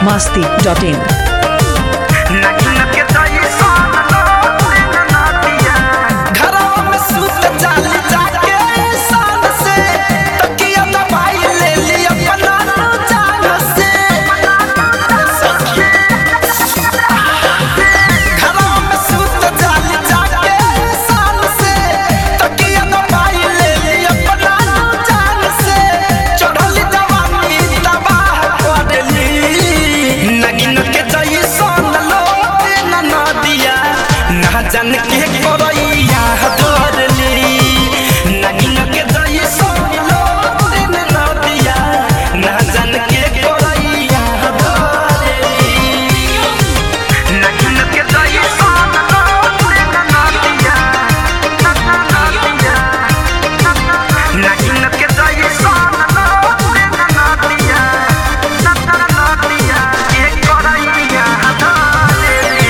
masti.in. घरवा में सुत जाली जाके साल से तकिया दबाई ले ली अपना जान से घरवा में सुत जाली जाके साल से तकिया दबाई ले ली अपना जान से चढ़ल जवानी तबाह कर ली नगिन के जई सोन लो न नदिया ना जान के करैया धरली नगिन के जई सोन लो न नदिया ना जान के करैया धरली नगिन के जई सोन लो न नदिया नगिन के जई सोन लो न नदिया नदिया के करैया धरली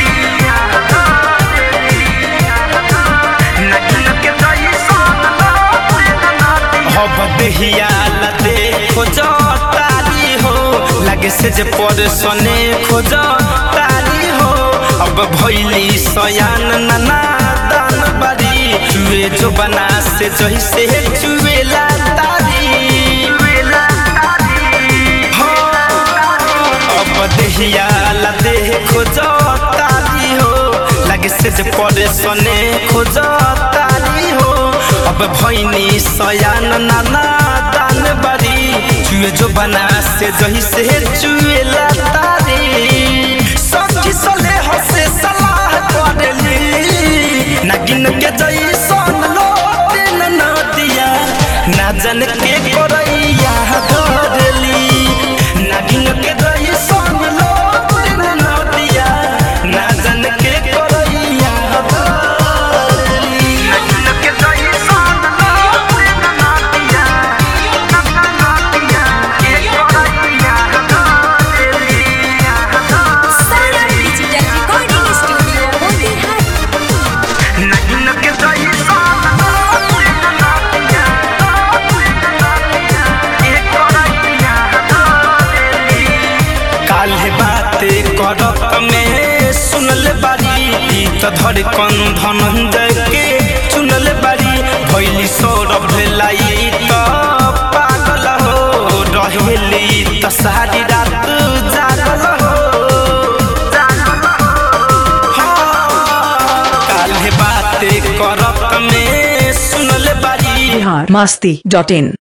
हब देहिया लते खोजो तारी हो लगे से जे पर सने खोजो तारी हो अब भैली सयान नना दान बारी चुए जो बना से जही से चुएला तारी हो, अब देहिया लते खोजो तारी हो लगे से जे पर सने खोजो तारी हो अब भैनी सयान नाना दान बारी चुए जो बना से जही से चुएला तारी सखी सले हसे सलाह करेली नगिन के जई सन लो दिन न दिया ना जन के करैया धरली नगिन के जई सन लो दिन न दिया ना जन के करैया धरली नगिन के जई सन लो दिन न दिया के करैया धरली Saran Digital Recording Studio, Motilhari. Nageen के जई सन लो दिन न दिया के करैया धरली काल्हे बाते करत में सुनल बारी ई त धड़कन धनंजय के चुनल बारी भैली सौरभ भेलाई त पागल हो रहेली त सारी रात जागल हो हाँ, काल्हे बाते करत में सुनल बारी Bihar masti.in.